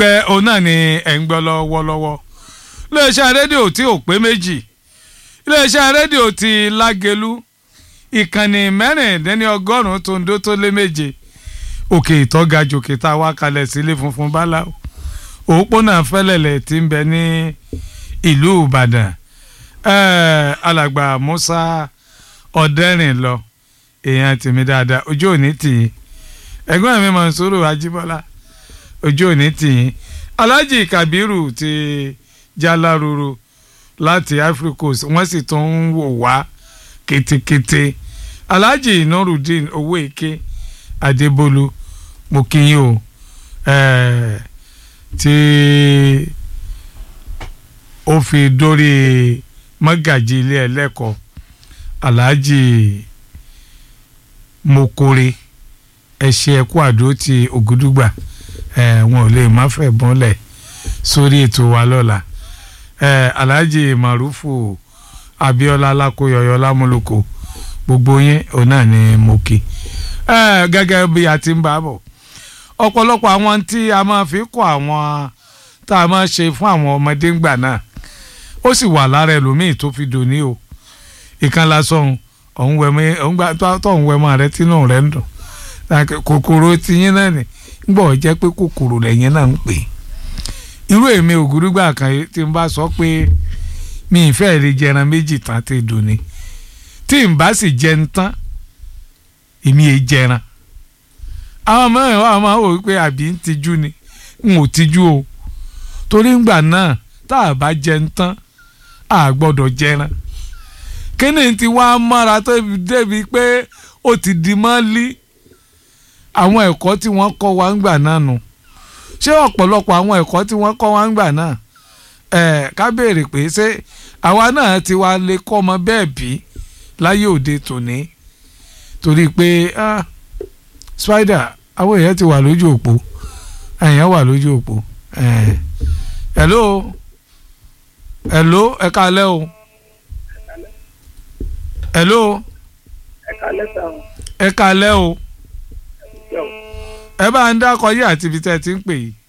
pẹ́ òun náà ni ẹ̀ ń gbọ́ lọ́wọ́lọ́wọ́ iléeṣẹ́ rédíò tí ò pé méjì iléeṣẹ́ rédíò ti lágẹ̀lú ìkànnì mẹ́rìndínlẹ́ni ọgọ́rùn-ún tó ń dó tó lé méje òkè ìtọ́ga jòkè tá a wá kalẹ̀ sílé funfun báláwo òpópónà fẹ́lẹ̀lẹ̀ tí ń bẹ ní ìlú ìbàdàn ẹ̀ẹ́ alàgbà musa ọ̀dẹ́rìn lọ èèyàn tèmi dáadáa ojú òní tì í ẹ̀gbọ́n mi mọ̀nsúrù ajíbọ́lá ojú òní tì í alhaji kabiru ti jaláruru láti Ivory Coast wọ́n sì tún ń wò wá ketekete alhaji nurudeen owó èké adébólú mo kí yín o ẹ̀ẹ́ tí ó fi dórí mọ́gàjì ilé ẹlẹ́kọ̀ọ́ alhaji mokore ẹ̀ṣẹ̀ ẹ̀kú àdó ti ògúdúgbà ẹ̀ wọn ò lè má fẹ́ bọ́lẹ̀ sórí ètò wa lọ́la ẹ̀ alhaji marufu abiola alákòyọyọ lámúlòkọ gbogbo yín òun náà ni mo kí ẹ̀ gẹ́gẹ́ bí a ti ń bá bọ̀ ọ̀pọ̀lọpọ̀ àwọn tí a máa fi kọ́ àwọn tá a máa ṣe fún àwọn ọmọdé ńgbà náà ó sì wà lára ẹlòmíì tó fi dòní o ìkan lásán òun wẹ̀mí òun gbà tó òun wẹ̀mọ́ rẹ tínú rẹ ń dùn kòkòrò tiyín náà ni gbọ́ jẹ́ pé kòkòrò lẹ́yìn náà ń pè irú èmi ògúrúgbà kan tí n bá sọ pé mi ì fẹ́ rí jẹran méjì tán ti dòní tí n bá sì jẹun tán èmi è jẹran àwọn mẹ́rin wà máa wò wípé àbí ń tijú ni n ò tijú o torí ngbà náà tá a bá jẹun tán a gbọ́dọ̀ jẹran kíni ti wá mọ́ra tó débi pé ó ti di mọ́lí àwọn ẹ̀kọ́ tí wọ́n kọ́ wa ńgbà náà nù ṣé ọ̀pọ̀lọpọ̀ àwọn ẹ̀kọ́ tí wọ́n kọ́ wa ńgbà náà ẹ̀ ká béèrè pé ṣé àwa náà ti wá lè kọ́ ọmọ bẹ́ẹ̀ bí láyé òde tòní torí pé ah spider àwọn èèyàn ti wà lójú òpó èèyàn wà lójú òpó hello hello ẹ káalẹ́ o hello ẹ káalẹ́ o ẹ bá ń dákọ yí àti ibi tẹ́ ẹ ti ń pè yìí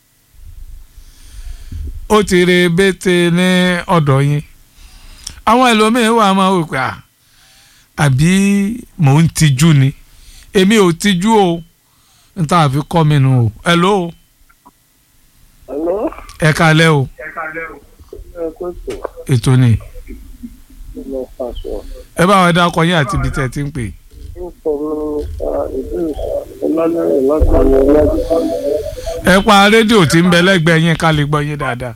ó ti re bété ní ọ̀dọ̀ yín àwọn ẹlòmíín wà máa wò pé àbí mò ń tijú ni èmi ò tijú o n ta àfi kọ́ mi nù o hello. Hello. ẹ kalẹ́ o ètò ni ẹ bá wọn dákọ yín àti ibi tẹ́ ẹ ti ń pè. ẹ pa rédíò tí ń bẹ lẹ́gbẹ̀ẹ́ yín ká lè gbọ́ yín dáadáa.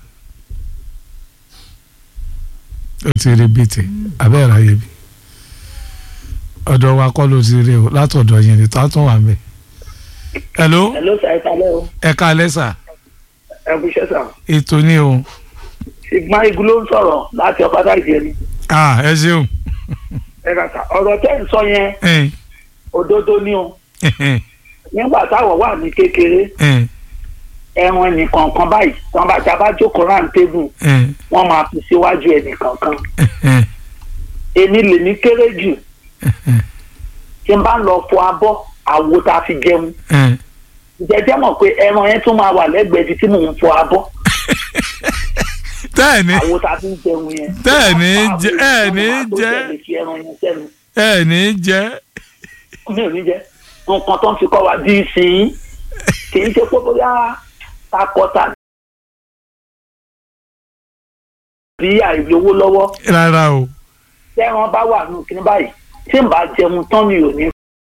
ó ti rí bìtì abẹ́rẹ́ ayé bi ọ̀dọ̀ wa kọ́ ló ti rí o látọ̀dọ̀ yẹn ni tó á tún wà mẹ́. hello. hello sir ẹ kalẹ́ o. ẹ kalẹ́ sà. ẹ kú iṣẹ́ sà. ètò ni o. ṣùgbọ́n igun ló ń sọ̀rọ̀ láti ọ̀pátá ìjẹni. ah ẹ ṣeun. ẹ kà sà ọ̀rọ̀ tẹ́ ń sọ yẹn òdodo ni o. nígbà táwọn wà ní kékeré ẹran ẹnìkan kan báyìí wọn bá ta bá jókòó round table wọn máa fi síwájú ẹnìkan kan. èmi lèmi kéré jù tí n bá lọ fọ abọ́ àwo tá a fi jẹun jẹjẹ mọ̀ pé ẹran yẹn tún máa wà lẹ́gbẹ̀ẹ́ ibi tí mò ń fọ abọ́ tẹ́ẹ̀ni àwo tá a fi ń jẹun yẹn tẹ́ẹ̀ni jẹ ẹ̀ẹ̀ni jẹ ẹ̀ẹ̀ni jẹ. mi ò ní jẹ nǹkan tó ń fi kọ́ wa bí ìsìn kì í ṣe pé bóyá takọta bí àìlówó lọ́wọ́ rárá o. tẹ́ran bá wà nù kí ní báyìí tí n bá jẹun tán mi ò ní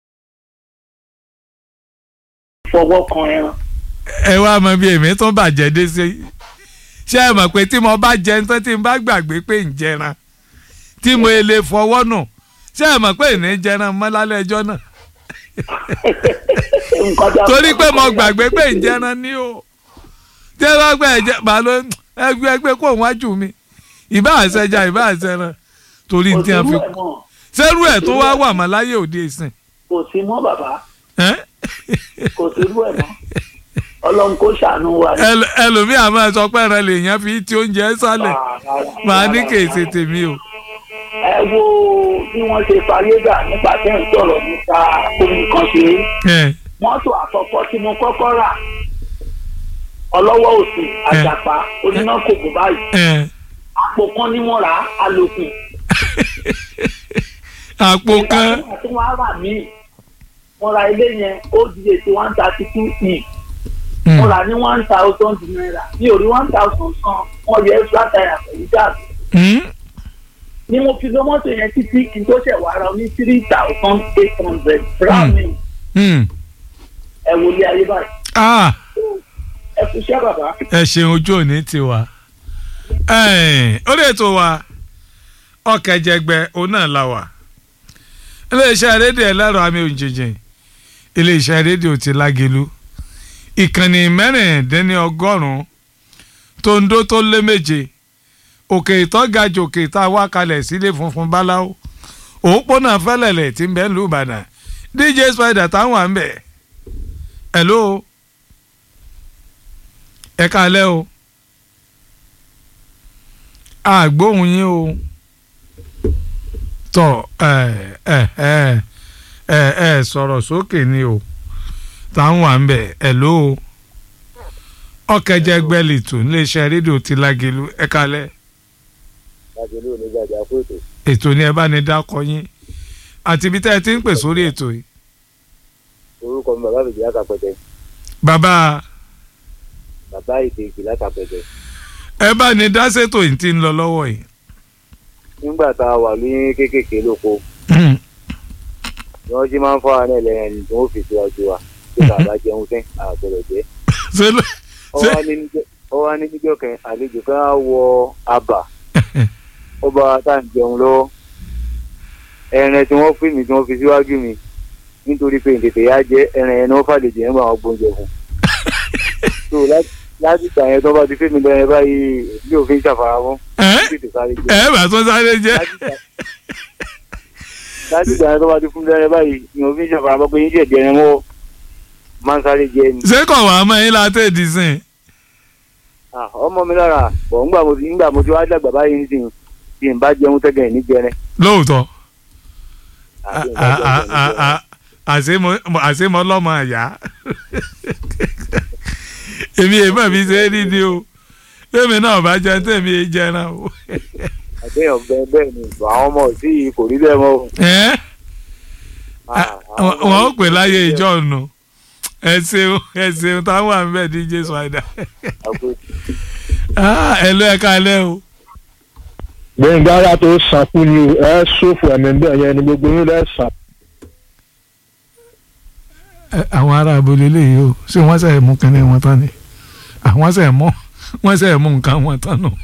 fọwọ́ kan ẹran. ẹ wá mọ bí èmi tó bàjẹ́ dé sí ṣé ẹ mọ̀ pé tí mo bá jẹun tán tí n bá gbàgbé pé ń jẹran tí mo lè fọwọ́ nù ṣé ẹ mọ̀ pé ìní jẹran mọ́ lálẹ́ ẹjọ́ náà torí pé mo gbàgbé pé ń jẹran ní o tí ẹ bá gbẹ ẹjẹ màá ló ẹgbẹ ẹgbẹ kó wájú mi ìbá àṣẹjà ìbá àṣẹran torí tí a fi sẹ́rù ẹ̀ tó wá wà mọ́ láyé òde ìsìn. kò sí mọ́ bàbá kò sí rú ẹ̀ mọ́ ọlọ́run kò ṣàánú wa. ẹlòmíà máa sọ pé ẹran lèèyàn fi ti oúnjẹ sálẹ̀ máa ní kèsì tèmi o. ẹ wo bí wọ́n ṣe parí dà nípa tẹ́ ń sọ̀rọ̀ nípa omi kan ṣe é. mọ́tò àkọ́kọ́ tí mo kọ́kọ́ rà ọlọ́wọ́ òsì àjàpá oníná kòkó báyìí ẹ àpò kan ní wọ́n rà á alòkùn. àpò kan ìgbà tí wọ́n á rà mí wọ́n ra ilé yẹn ó di èsì one thirty two e Mm. wọ́n rà ní one thousand naira ní orí one thousand san wọ́n yẹ flat tire pẹ̀lú gáàsì Mm. ni mo fi lọ mọ́tò yẹn títí kí n tó ṣẹ̀ wá ra ní three thousand eight hundred brown ni Mm. ẹ wọlé ayé báyìí ah ẹ kú iṣẹ́ bàbá. ẹ ṣeun ojú òní ti wá ó lè tó wa ọkẹjẹgbẹ òun náà la wà iléeṣẹ́ rédíò ẹlẹ́rọ àmì òjijì iléeṣẹ́ rédíò ti lágelu ìkànnì mẹ́rìndínlọ́gọ́rùn-ún tó ń dó tó lé méje òkè ìtọ́gajù òkè tá a wá kalẹ̀ sílé funfun báláwo òpópónà fẹ́lẹ̀lẹ̀ tí ń bẹ ń lù Ìbàdàn DJ Spider táwọn à ń bẹ̀ hello ẹ kalẹ́ o àgbóhùn yín o tọ ẹ ẹ ẹ ẹ ẹ sọ̀rọ̀ sókè ni o táwọn à ń bẹ̀ ẹ ló o ọkẹjẹgbẹ lìtò níléeṣẹ́ rédíò ti lágelu ẹ kalẹ́ lágbèlú onígbàjà fún ètò ètò ni ẹ bá ní dákọ yín àti ibi tẹ́ ẹ ti ń pè sórí ètò yìí orúkọ mi bàbá fìdí látàpẹtẹ bàbá bàbá ìdèjì látàpẹtẹ ẹ bá ní dá ṣètò yìí ti ń lọ lọ́wọ́ yìí. nígbà tá a wà ní kéékèèké lóko Mm. ni wọn jí máa ń fọ àwọn ẹlẹyìn ẹni tí wọn fi síwájú wa tí bàbá jẹun tẹ àgbẹrẹ jẹ ṣé ló- ó wá ní níjọ́- ó wá ní níjọ́ kan àlejò kan á wọ abà ó bá wa tá à ń jẹun lọ́wọ́ ẹran tí wọ́n fún mi tí wọ́n fi síwájú mi nítorí pé tètè yá jẹ ẹran yẹn ni wọ́n fàlejò yẹn máa gbóúnjẹ fún so láti láti ìgbà yẹn tó bá ti fún mi lẹ́yìn báyìí mi ò fi ń ṣàfaramọ́ ẹ tètè sáré jẹ ẹ bá tún sáré jẹ láti ìgbà yẹn tó bá ti fún mi lẹ́yìn báyìí mi ò fi ń ṣàfaramọ́ pé yín ṣẹ̀ jẹ ẹran mọ́ máa ń sáré jẹ ni. ṣé kò wá mọ́ yín látẹ̀ dì sìn. Ah, ọmọ mi lára bọ̀ ńgbà mo ti ńgbà mo ti wá dàgbà báyìí nísìnyí tí n bá jẹun tẹ́gẹ̀ ní jẹrẹ. lóòótọ́ àti a- a- a- a- àṣemọ- àṣemọ lọ́mọ àyà èmi èèmọ̀ mi ṣe é rí ni o lèmi náà bá jẹun tèmi è jẹran o. àtẹ̀yàn bẹ́ẹ̀ bẹ́ẹ̀ ni àwọn ọmọ òsì yìí kò rí bẹ́ẹ̀ mọ́ o. Ẹ́, Ah, àwọn ọmọ wọn ó yìí pè kò rí láyé bẹ́ẹ̀. ìjọ nù ẹ ṣeun ẹ ṣeun táwọn à ń bẹ̀ DJ Spider Àpò- ẹ lọ ẹ kalẹ́ o. gbẹ̀ngà ara tó sàkú ni o ẹ ṣòfò ẹ̀mí bẹ́ẹ̀ yẹn ni gbogbo yín lẹ́ sàn. Ẹ, àwọn ará abúlé lèyí o ṣé wọ́n sẹ̀ mú kínní wọn tán ni àwọn sẹ̀ mú wọ́n sẹ̀ mú nǹkan wọn tán nù.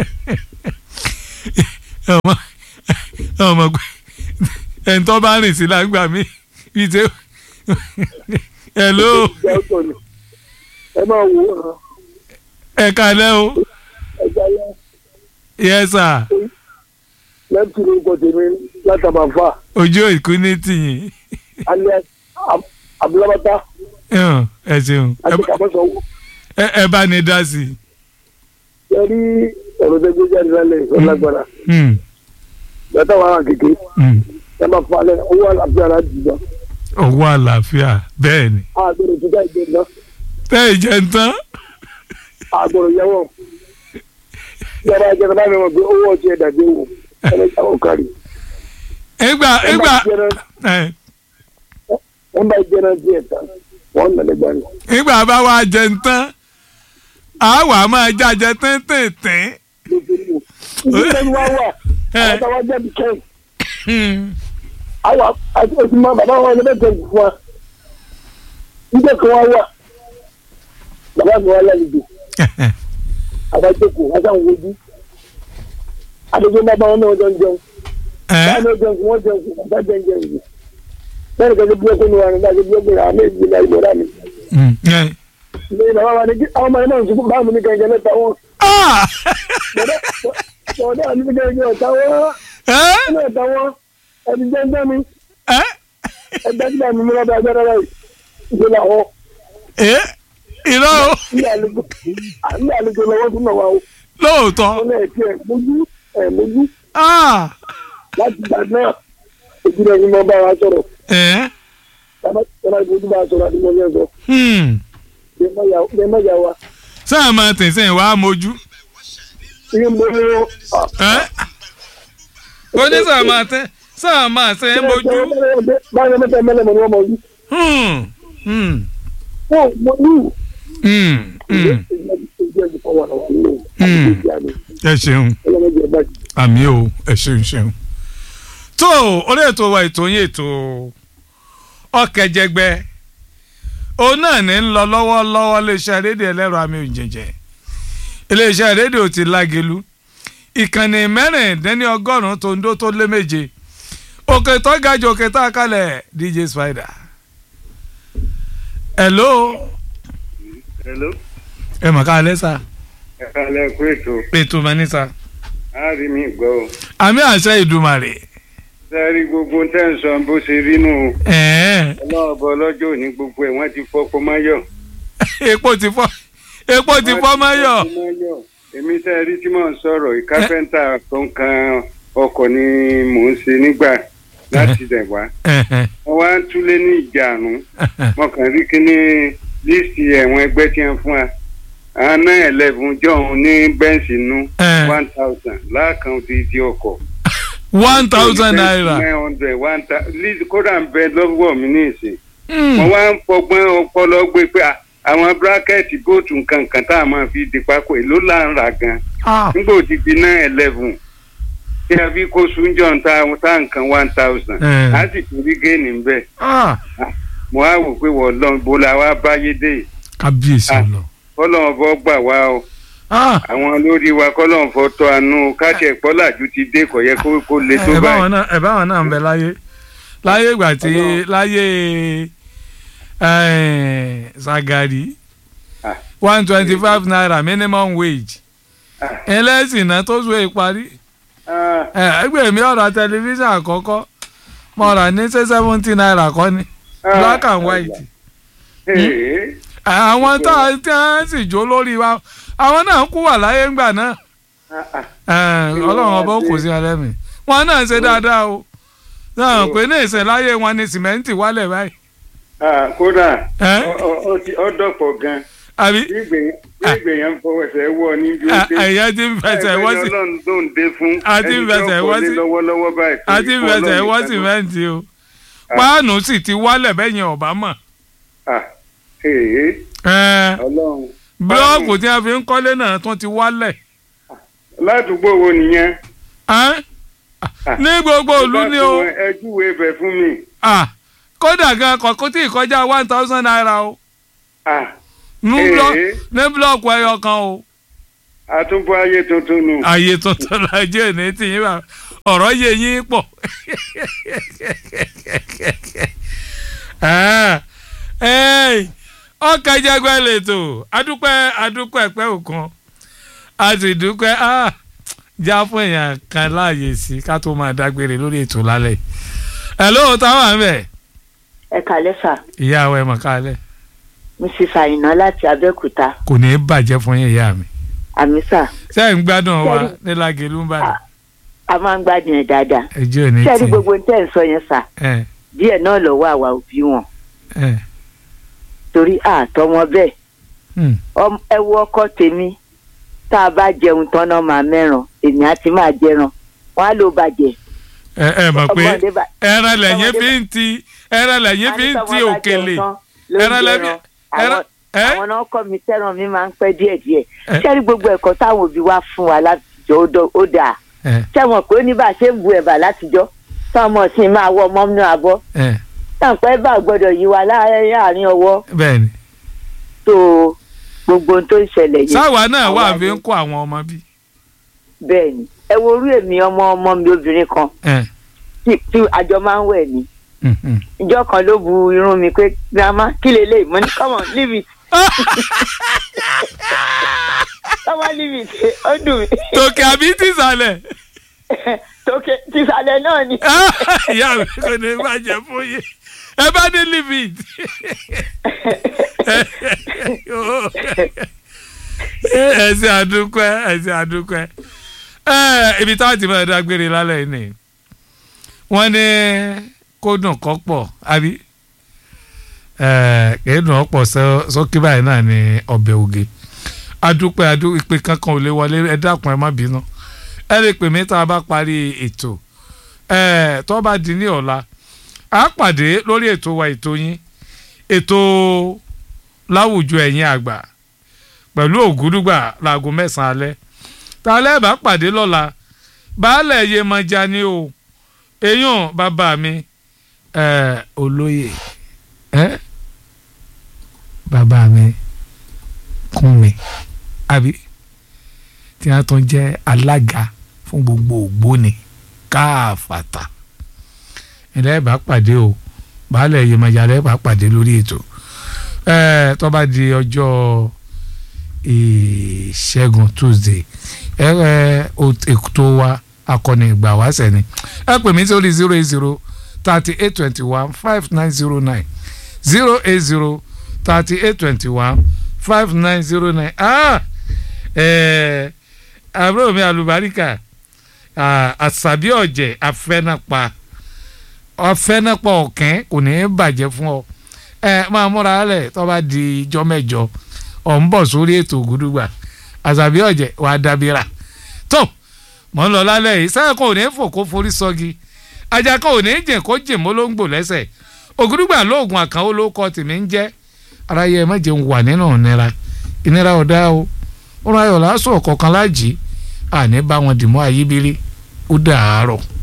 ọmọ ọmọ pé ẹni tó bá rìn sí lágbà mí bíi ṣe hello ẹ máa wò ó ẹ kalẹ́ o ẹja yẹn yes sir lẹ́tù lórúkọ tèmi látàbàfà ojú ìkú ní tìyìn alẹ́ abúlábátá Ẹhàn, ẹ ṣeun Ẹ àti bá- kàmọ́sọ̀wọ́ ẹ- ẹ bá ní dá sí i. ẹ rí ọ̀rọ̀ tẹ́gbẹ́ jáde lálẹ́ ìfọlágbára Hmm, bàtà wà hàn kéke hmm. ẹ máa falẹ̀ owó àlàáfíà láti jùlọ owó àlàáfíà bẹ́ẹ̀ ni àgbọ̀rọ̀ tó dá ìgbẹ́ náà tẹ́ ẹ jẹ́ ń tán. àgbọ̀rọ̀ yẹwọ̀ yàrá ìjẹta bá mi mọ̀ pé owó ọtí ẹ̀dá dé wò ẹlẹ́jà ò kárí. ìgbà ẹ ìgbà bá jẹrán ẹ, ẹ bá jẹrán díẹ̀ tán wọ́n nà lẹ́gbàá ni. ìgbà bá wa jẹ ń tán a wà máa jájẹ tẹ́ntẹ́ntẹ́n. ìdílé ni wọ́n wà Ẹ. àwọn táwọn jẹ́ bí kẹ́hìn. Hmm, àwa àti oṣù mọ bàbá wọn ẹlẹ́bẹ̀ tẹ̀ fún wa nígbà kan wá wà bàbá mi wá lálejò àbájókòó asáwọn wojú adéjọ́ bá bá wọn náà jọ ń jẹun ẹ, báwọn náà jẹun fún wọn jẹun fún bàbá jẹun jẹun yìí bẹ́ẹ̀ ni kẹ́kẹ́ bí ọkùnrin wa ni bá ṣe bí ọkùnrin àwọn méjì ní ayé lọ́dà mi hmm, ẹ. ní bàbá wa ni kí àwọn ọmọ yẹn náà ń sùn báwọn ní kẹ́kẹ́ mẹ́ta wọn Ah! bọ̀dọ̀ àti kẹ́kẹ́ ọ̀tá wọn Ẹ, ẹni ọ̀tá wọn ẹni jẹ́ńtẹ́ mi ẹ, ẹgbẹ́ tí bàmí mi lọ́dọ̀ agbára rẹ̀ ìṣe làwọn ẹ, irọ́ o ní àlejò ní àlejò lọ́wọ́ tún náà wà ó. lóòótọ́ wọn náà ti ẹ̀ mójú ẹ̀ mójú Ah! láti gbà náà ojú rẹ̀ ni mo bá wa sọ̀rọ̀ ẹ, tọ́lá ìbòjú bá a sọ̀rọ̀ àti mo yẹn sọ hmm. lè má yà wa sáà máa tẹ̀sẹ̀ wàá mojú. ní mo ní ó ní sáà máa tẹ́ sáà máa tẹ́ mojú. báyọ̀ mẹ́ta mẹ́lẹ̀ mọ̀ ní wọ́n mọ̀ yìí. Hmm, hmm, wọ́n mo ní hmm, hmm. ẹ ṣeun àmì o ẹ ṣeun ṣeun. tó orí ètò wa ètò yín ètò ọ̀kẹ́jẹgbẹ́ òun náà ní ń lọ lọ́wọ́lọ́wọ́ iléeṣẹ́ rédíò ẹlẹ́rọ àmì òjèjẹ́ iléeṣẹ́ rédíò ti lágelu ìkànnì mẹ́rìndínlọ́gọ́rùn-ún tó ń dó tó lé méje òkè tó ga jù òkè tá a kalẹ̀ DJ Spider. hello hello ẹ mọ̀ ká alẹ́ sá ẹ kálẹ̀ kú ètò ètò mọ̀ ní sá á rí mi gbọ́ o àmì àṣẹ ìdùmarè sẹ́rí gbogbo tẹ́ ń sọ bó ṣe rí nù ẹ̀ẹ́n ọlọ́ọ̀bọ lọ́jọ́ òní gbogbo ẹ̀ wọ́n ti fọ́pọ̀ máyọ̀. epo ti fọ́ epo ti fọ́ mọ́yọ̀ èmi tẹ́ rí tí mò ń sọ̀rọ̀ yìí kápẹ́ńtà tó ń kan ọkọ̀ ni mò ń ṣe nígbà láti dẹ̀ wá ẹ̀hẹ̀n, wọ́n wá ń túlé ní ìjànú ẹ̀hẹ̀n. wọn kàn rí kíní líìsì ẹ̀wọ̀n ẹgbẹ́ tí wọ́n fún wa àwọn náà ẹlẹ́bùn jọ̀hún ní bẹ́ǹsì nú Ẹ̀. one thousand láàkàn ti di ọkọ̀ one thousand naira nine hundred one thousand líìsì kódà ń bẹ lọ́wọ́ mi ní ìsìn Hmm, wọ́n wá ń fọgbọ́n ọpọlọ gbé pé à, àwọn bírákẹ́ẹ̀tì bóòtù nǹkan kan tá a máa fi di pákó èló là ń rà gan ah, nígbà òdì di nine eleven tí a fi kó sunjọ́ ta ta nǹkan one thousand Ẹ̀. á sì tún rí géènì ń bẹ̀ ah, mo á wò pé wọ́n lọ́n bó la wá báyé dé yìí kábíyèsí Ah. lọ. kọ́lọ́n fọ́ gbà wá o Ah, àwọn olórí wa kọ́lọ́n fọ́ tọ́ àánú káṣẹ̀ pọ́làjú ti dé kò yẹ kó kó le tó ẹ báyìí. báwọn náà ẹ báwọn náà ń bẹ láyé láyé ìgbà tí Ọlọ́run. láyé eh, Sagari Ah. one twenty five naira minimum wage Ah. ẹlẹ́sìn náà tó sùn ìparí Ah, ẹgbẹ́ mi ọ̀rọ̀ tẹlifíṣàn àkọ́kọ́ mo rà ní ṣé seventy naira kọ́ ni ah, black and white Ee, àwọn tá a tí wọ́n sì jó lórí wa àwọn náà kú wà láyé ńgbà náà ah, ah. Eh, Kí ló ọlọ́run wá ọba kò dé? sí alẹ́ mi wọn náà ṣe dáadáa o náà pé ní ìsìn láyé wọn ni sìmẹ́ǹtì wálẹ̀ báyìí Ah, kódà Ẹ́? ọ- ọ- ọ ti- ọ dọ̀pọ̀ gan àbí bí ìgbèyàn fọwọ́sẹ̀ wọ ní bí ó dé. ẹ̀yẹ ti ń fẹsẹ̀ wọ́n sí ọlọ́run tó ń dé fún A ti ń ẹni fẹsẹ̀ tó wọ́n kọ́lé sí- lọ́wọ́lọ́wọ́ báyìí. a ti ń torí fẹsẹ̀ Ọlọ́run wọ́n nìkan ló- sìmẹ́ǹtì o páànù sì ti wálẹ̀ bẹ́yẹn ọ̀bá mọ̀ Ah, ee, Eh, ọlọ́run. búlọ́ọ̀kù tí a fi ń kọ́lé náà tún ti wálẹ̀ ládùúgbò wo nìyẹn. Eh? ní gbogbo ìlú ni o ẹ júwe ibẹ̀ fún mi. Ah, kódà gan kọ̀kọ́ tí ìkọjá one thousand naira o Ah, ní Ee. blọ- ní búlọ́ọ̀kù ẹyọ kan o. àtúbọ̀ ayé tuntun nù. ayé tuntun lajẹ ní tìyín bá ọ̀rọ̀ yẹ yín pọ̀ ọkà jẹgbẹ́ lẹ́tọ̀ adúpẹ́ adúpẹ́ pẹ́ òkan a sì dúpẹ́ ah, já fún èèyàn kan láàyè sí ká tó máa dágbére lórí ètò lálẹ́ ẹ̀ lóò táwọn àmì ẹ̀ ẹ kàlẹ́ sà ìyá àwọn ẹ̀ mọ̀ kálẹ̀ mrs àyìnà láti abẹ́òkúta kò ní í bàjẹ́ fún yín ìyá mi àmì sà ṣé ẹ̀ ń gbádùn wa Sẹ́ni- nílàgé ló ń bàdàn a máa ń gbádùn ẹ̀ dáadáa ẹjọ́ ò ní ṣé ẹ rí tì gbogbo ohun tẹ́ ẹ̀ ń sọ yẹn sà ẹ̀ díẹ̀ náà lọ́wọ́ àwa òbí wọn ẹ̀ torí àtọ́ wọn bẹ́ẹ̀ hmm. Ọm- ẹ wo ọkọ tèmi tá a bá jẹun tán náà máa mẹ́ràn èmi á ti máa jẹran wọn á ló bàjẹ́ ẹ ẹ mọ̀ pé ọmọdé bá- ẹran lẹ́yìn ọmọdé fi ń ti ẹran lẹ́yìn fi ń Àní ti tọ́mọ bá òkèlè jẹun tán ló ń ẹran lẹ́bi jẹran. ẹran Àwọn- ẹ àwọn náà kọ́ mi tẹ́ràn mi máa ń pẹ́ díẹ̀díẹ̀ Ẹ. ṣé rí gbogbo ẹ̀kọ́ táwọn òbí wa fún wa látijọ́ ó dọ́- ó dáa ẹ ṣé wọn pé ó ní bá a ṣe ń bu ẹ̀bà látijọ́ táwọn ọmọ sì máa wọ ọmọ nínú abọ́ ẹ tàǹpẹ́ bá gbọ́dọ̀ yí wa láàárín ọwọ́ bẹ́ẹ̀ ni tó gbogbo ohun tó ń ṣẹlẹ̀ yìí sáwa náà wà àwa fi ni- ń kó àwọn ọmọ bí bẹ́ẹ̀ ni ẹ wo orú èmi ọmọ ọmọ mi obìnrin kan ẹ tí tí àjọ máa ń wẹ̀ ni hmm, hmm. ìjọ kan ló bu irun mi pé grandma kí lélẹ̀ mo ní come on leave it come on leave it ó dùn mí tòkè àbí tìsàlẹ̀ tókè tìsàlẹ̀ náà ni ìyá mi kò ní bàjẹ́ fún yín ẹ bá ní limit ẹ ṣe àdúpẹ́ ẹ ṣe àdúpẹ́ ẹ ibi táwọn ti máa dágbére lálẹ́ yìí ni wọ́n ní kó dùn kọ́ pọ̀ àbí kìí dùn ọ́ pọ̀ sókè báyìí náà ní ọbẹ̀ oge adúpẹ́ adú ìpè kankan ò lè wọlé ẹ dákun ẹ má bínú ẹ lè pè mí tá a bá parí ètò ẹ tó bá di ní ọ̀la a pàdé lórí ètò wa ètò yín ètò láwùjọ ẹ̀yin àgbà pẹ̀lú ògúdùgbà láago mẹ́sàn-án alẹ́ tá a lẹ́ẹ̀bá pàdé lọ́la baálẹ̀ Yemọja ni o èèyàn bàbá mi ẹ̀ olóyè ẹ̀ bàbá mi kún mi àbí tí wọ́n tún jẹ́ alága fún gbogbo ògbóni káàfàtà ilẹ̀ bá pàdé o baálẹ̀ Yemọja lẹ́ẹ̀ bá pàdé lórí ètò ẹ̀ tó bá di ọjọ́ ìṣẹ́gun Tuesday ẹ ẹ ètò wa akọni ìgbà wá sẹ́ni ẹ pè mí sórí zero eight zero thirty eight twenty one five nine zero nine zero eight zero thirty eight twenty one five nine zero nine ah ẹ àbúrò mi àlùbáríkà àṣàbí ọ̀jẹ̀ afẹ́nàpá afẹ́nàpá ọ̀kẹ́ kò ní í bàjẹ́ fún ọ ẹ máa múra lẹ̀ tó bá di ijọ́ mẹ́jọ ọ̀ ń bọ̀ sórí ètò ògúdùgbà àṣàbí ọ̀jẹ̀ wàá dábìrà tó mọ̀ ń lọ lálẹ́ yìí sáyà kan ò ní fò kó forí sọ́gi ajá kan ò ní jẹ̀ kó jẹ̀ mọ́ ló ń gbò lẹ́sẹ̀ ògúdùgbà lóògùn àkànwó ló kọ́ tèmi ń jẹ́ ara yẹ má jẹun wà nínú ìnira ìnira ọ̀dá o ó rán ayọ̀ lásán ọ̀kọ̀ọ̀kan láàjì àní bá wọn dì mọ́ ayíbírí ó dàárọ̀.